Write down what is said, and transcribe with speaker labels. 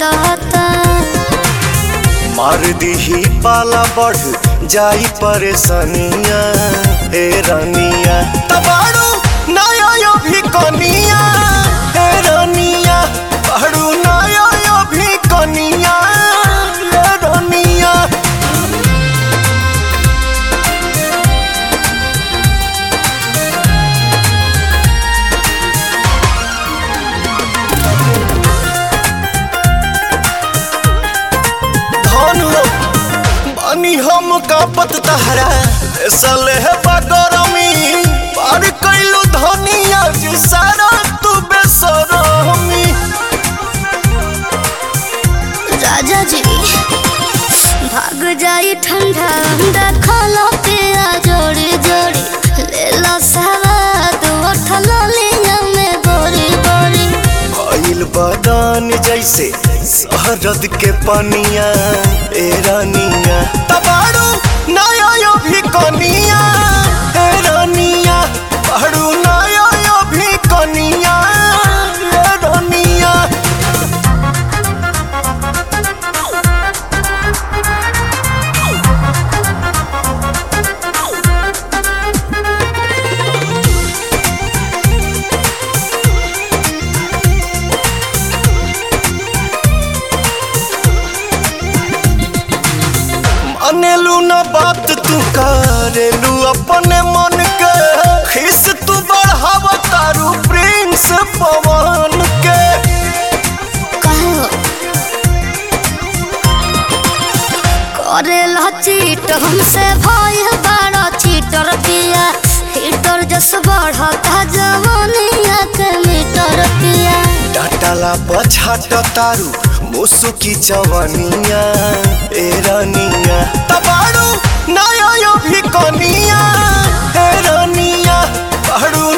Speaker 1: रहता
Speaker 2: मार दीही पाला बढ़ जाई परेशानिया हे रानिया तबाड़ू नया यो भी कनिया हे रानिया बाड़ू नया यो भी कनिया हे रानिया धनु बानी हम कापत तहरा सले है बगरमी पार कैलू धनिया जी सारा तू बेसरमी
Speaker 1: राजा जी भाग जाई ठंडा अंडा खाला पिया जोड़ी जोड़ी ले लो सवाद उठल लिया में बोरी बोरी
Speaker 2: भइल बदान जैसे शहरद के पनिया ए रानिया तबाड़ू नया यो भी कनिया ए रानिया बाड़ू नया यो भी कनिया ए रानिया मानेलू ना बात तू करेलू अपने मन के खिस तू बढ़ाव तारू प्रिंस पवन के
Speaker 1: कहो करे ला चीट हमसे भय बड़ा चीटर पिया हीटर जस बढ़ता जवानिया के मीटर पिया
Speaker 2: डाटाला पछाट तारू मुसुकी जवानिया ए रानिया तबाड़ू नया यो भी कनिया ए रानिया बाड़ू